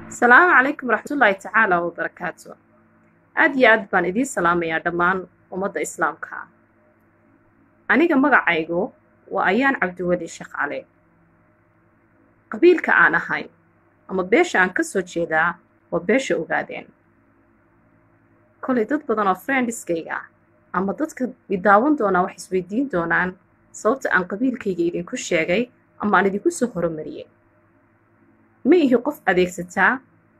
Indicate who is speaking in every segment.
Speaker 1: asalaamu calaykum waraxmatullaahi tacaala wabarakaatu aad iyo aad baan idiin salaamayaa dhammaan ummadda islaamka ah aniga magacaygu waa ayaan cabdiweli sheekh cali qabiilka aan ahay ama beesha aan ka soo jeedaa waa beesha ogaadeen kolay dad badan oo friendiskayga ah ama dadka idaawan doonaa wax isweydiin doonaan sababta aan qabiilkayga idinku sheegay ama aan idinku soo horomariyey ma ihi qof adeegsataa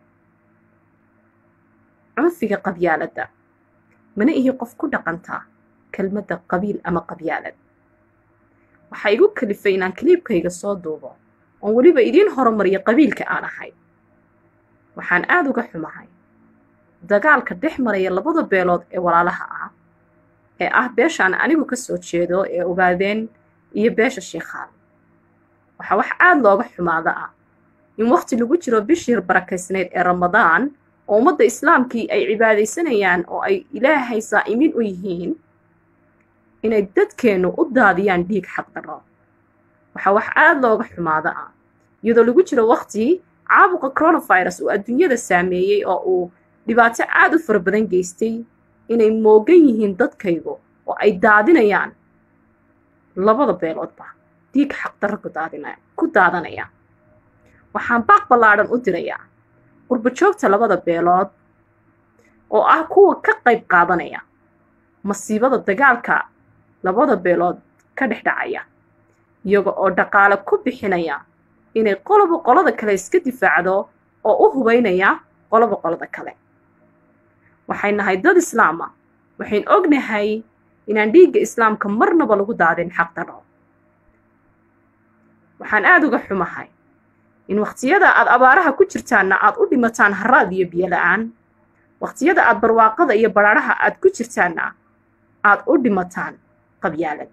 Speaker 1: cunfiga qabyaaladda mana ihi qof ku dhaqantaa kelmadda qabiil ama qabyaalad waxaa igu kalifay inaan kaliibkayga soo duubo oon weliba idiin horumariyo qabiilka aan ahay waxaan aad uga xumahay dagaalka dhex maraya labada beelood ee walaalaha ah ee ah beeshaan anigu ka soo jeedo ee ogaadeen iyo beesha shiikhaan waxaa wax aad looga xumaada ah in wakhti lagu jiro bishii barakaysnayd ee ramadaan oo ummadda islaamkii ay cibaadaysanayaan oo ay ilaahay saa'imin u yihiin inay dadkeennu u daadiyaan dhiig xaqdarro waxaa wax aad looga xumaada ah iyadoo lagu jiro wakhti caabuqa coronavirus uu adduunyada saameeyey oo uu dhibaato aad u fara badan geystay inay moogan yihiin dadkaygu oo ay daadinayaan labada beeloodba dhiig xaqdarro ku daadanaya waxaan baaq ballaadhan u dirayaa qurbajoogta labada beelood oo ah kuwa ka qayb qaadanaya masiibada dagaalka labada beelood ka dhex dhacaya iyaga oo dhaqaale ku bixinaya inay qoloba qolada kale iska difaacdo oo u hubaynaya qoloba qolada kale waxay nahay dad islaama waxayn ognahay inaan dhiigga islaamka marnaba lagu daadin xaqdarro waxaan aad uga xumahay in wakhtiyada aad abaaraha ku jirtaanna aad u dhimataan haraad iyo biyo-la'aan wakhtiyada aad barwaaqada iyo badhaadhaha aad ku jirtaanna aad u dhimataan qabyaalad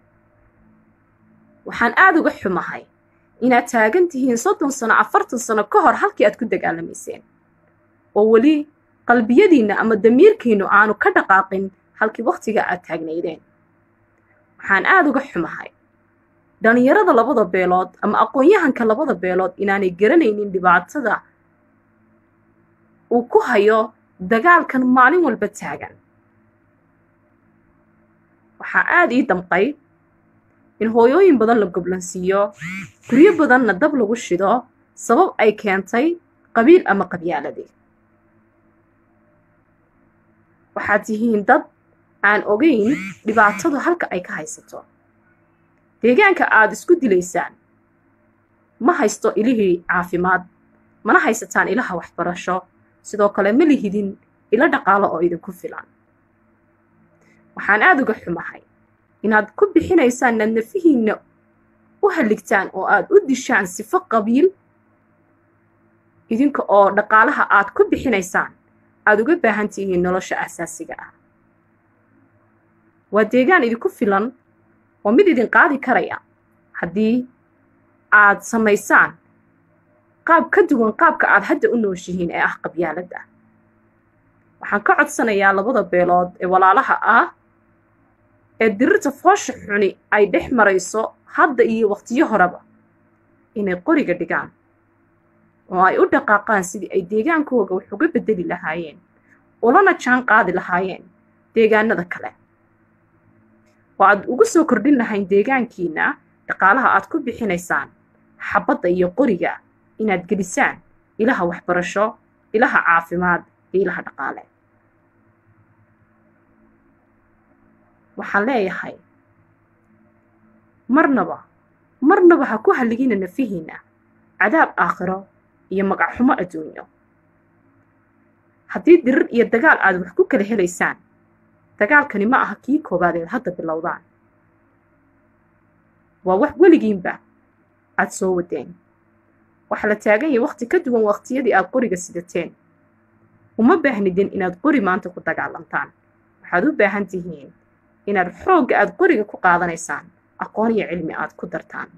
Speaker 1: waxaan aad uga xumahay inaad taagan tihiin soddon sano afartan sano ka hor halkii aad ku dagaalamayseen oo weli qalbiyadiinna ama damiirkiinnu aanu ka dhaqaaqin halkii wakhtiga aad taagnaydeen waxaan aad uga xumahay dhallinyarada labada beelood ama aqoon-yahanka labada beelood inaanay garanaynin dhibaatada uu ku hayo dagaalkan maalin walba taagan waxaa aad ii damqay in hooyooyin badan la goblansiiyo guryo badanna dab lagu shido sabab ay keentay qabiil ama qabyaaladii waxaad tihiin dad aan ogayn dhibaatadu halka ay ka haysato deegaanka aad isku dilaysaan ma haysto ilihii caafimaad mana haysataan ilaha waxbarasho sidoo kale ma lihidin ilo dhaqaalo oo idinku filan waxaan aad uga xumahay inaad ku bixinaysaan inaad nafihiinna u halligtaan oo aad u dishaan sifo qabiil idinka oo dhaqaalaha aad ku bixinaysaan aad uga baahan tihiin nolosha asaasiga ah waa deegaan idinku filan oo mid idin qaadi karaya haddii aad samaysaan qaab ka duwan qaabka aad hadda u nooshihiin ee ah qabyaaladda waxaan ka codsanayaa labada beelood ee walaalaha ah ee dirirta foosha xuni ay dhex marayso hadda iyo wakhtiyo horeba inay qoriga dhigaan oo ay u dhaqaaqaan sidii ay deegaankooga wax uga beddeli lahaayeen ulana jaan qaadi lahaayeen deegaanada kale oo aad ugu soo kordhin lahayn deegaankiinna dhaqaalaha aad ku bixinaysaan xabadda iyo qoriga inaad gelisaan ilaha waxbarasho ilaha caafimaad iyo ilaha dhaqaale waxaan leeyahay marnaba marnaba ha ku halligina nafihiinna cadaab aakhiro iyo magacxumo adduunyo haddii dirir iyo dagaal aad wax ku kala helaysaan dagaalkani ma aha kii koobaadeed hadda bilowdaan waa wax weligiinba aad soo wadeen waxaa la taagan yahay wakhti ka duwan wakhtiyadii aad qoriga sidateen uma baahnidin inaad qori maanta ku dagaalantaan waxaad u baahan tihiin inaad xoogga aad qoriga ku qaadanaysaan aqoon iyo cilmi aad ku dartaan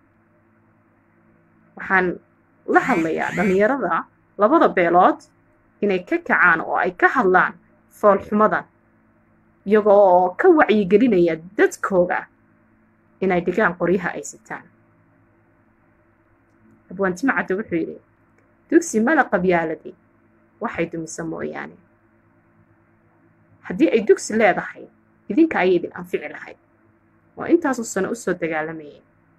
Speaker 1: waxaan la hadlayaa dhallinyarada labada beelood inay ka kacaan oo ay ka hadlaan foolxumadan iyagoo oo ka wacyigelinaya dadkooga inay dhigaan qoryaha ay sitaan abwaantimacadda wuxuu yidhi dugsi mala qabyaaladii waxay dumisa mooyaane haddii ay dugsi leedahay idinka ayay idin anfici lahayd oo intaasoo sano u soo dagaalamayay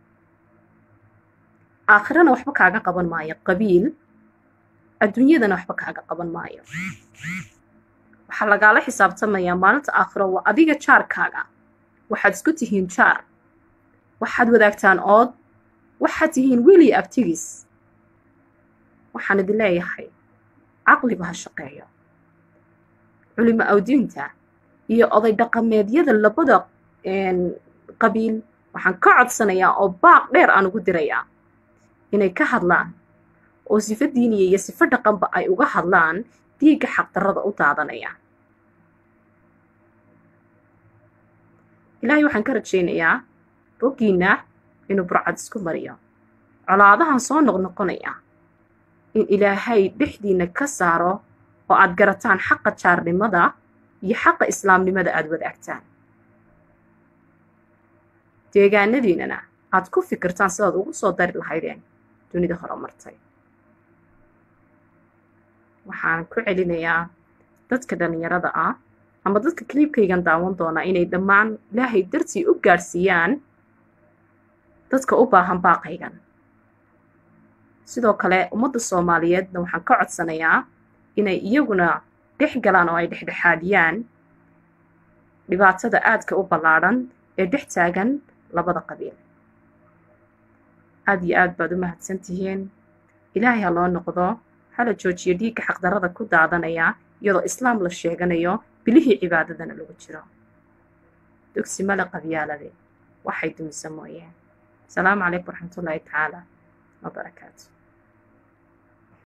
Speaker 1: aakhirana waxba kaaga qaban maayo qabiil adduunyadana waxba kaaga qaban maayo waxaa lagaala xisaabtamayaa maalinta aakhiro waa adiga jaarkaaga waxaad isku tihiin jaar waxaad wadaagtaan ood waxaad tihiin weli abtigiis waxaan idin leeyahay caqliba ha shaqeeyo culimo awdiinta iyo oday dhaqameedyada labada qabiil waxaan ka codsanayaa oo baaq dheer aan ugu dirayaa inay ka hadlaan oo sifo diiniya iyo sifo dhaqanba ay uga hadlaan dhiigga xaqdarrada u daadanaya ilaahay waxaan ka rajaynayaa boggiinna inuu burcad isku mariyo colaadahan soo noqnoqonaya in ilaahay dhexdiinna ka saaro oo aad garataan xaqa jaarnimada iyo xaqa islaamnimada aad wadaagtaan deegaanadiinnana aad ku fikirtaan sidaad ugu soo dari lahaydeen dunida horumartay waxaan ku celinayaa dadka dhallinyarada ah ama dadka kaliibkaygan daawan doonaa inay dhammaan ilaahay dartii u gaadhsiiyaan dadka u baahan baaqaygan sidoo kale ummadda soomaaliyeedna waxaan ka codsanayaa inay iyaguna dhex galaan oo ay dhexdhexaadiyaan dhibaatada aadka u ballaadhan ee dhex taagan labada qabiil aad iyo aad baad u mahadsan tihiin ilaahay ha loo noqdo hala joojiyo dhiigga xaqdarrada ku daadanaya iyadoo islaam la sheeganayo bilihii cibaadadana lagu jiro dugsi male qabyaalade waxay dumisa mooyeen asalaamu calaykum waraxmatullaahi tacaala wabarakaatu